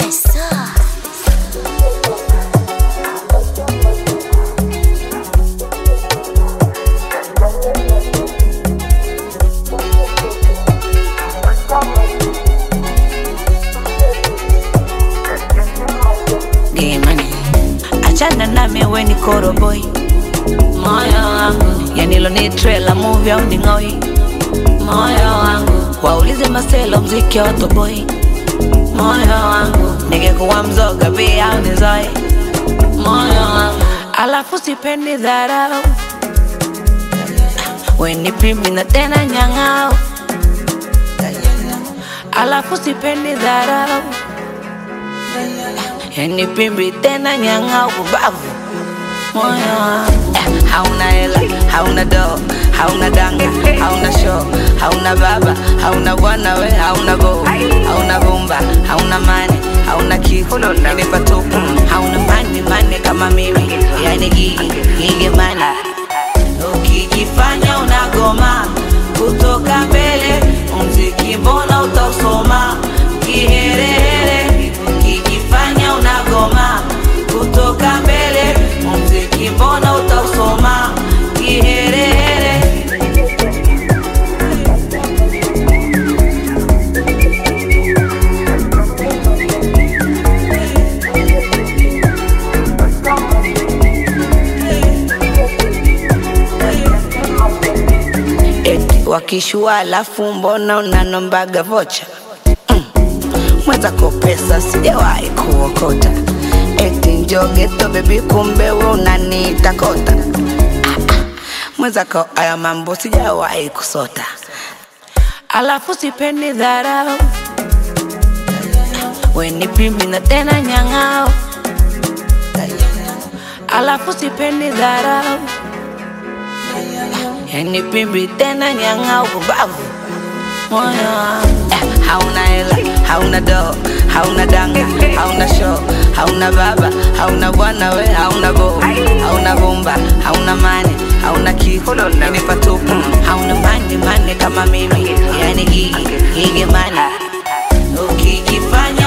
Demani, achana nami we ni koroboi moyo wangu yanilo ni trailer movie au ni ng'oi moyo wangu waulize maselo mziki wa toboi moyo wangu ningekuwa mzoga pia au nizoe moyo wangu alafu sipendi dharau weni pimbi na tena nyang'ao alafu sipendi dharau yani pimbi tena nyang'ao kubavu moyo wangu Eh, hauna hela hauna do hauna danga hauna show hauna baba hauna bwana we hauna go hauna bomba hauna mane hauna kitu yani patupu hauna mani mane kama mimi yani gigi gigi mane ukijifanya unagoma kutoka mbele mziki mbona utasoma kiherehere ukijifanya unagoma kutoka mbele mziki mbona utausoma kiherehere eti wakishua alafu mbona unanombaga vocha mm. mwenzako pesa sijawahi kuokota eti njogeto bebi kumbe we unaniita kota Ah, ah. mwenzako aya mambo sijawahi kusota alafu sipendi dharau weni pimbi na tena nyang'ao alafu sipendi dharau yani pimbi tena nyang'au kubavu moyo wangu eh, hauna hela hauna do hauna danga hauna show hauna baba hauna bwana we hauna go hauna bomba hauna mane hauna kitu yani patupu hauna mani mane kama mimi yani gigi gigi mane ukijifanya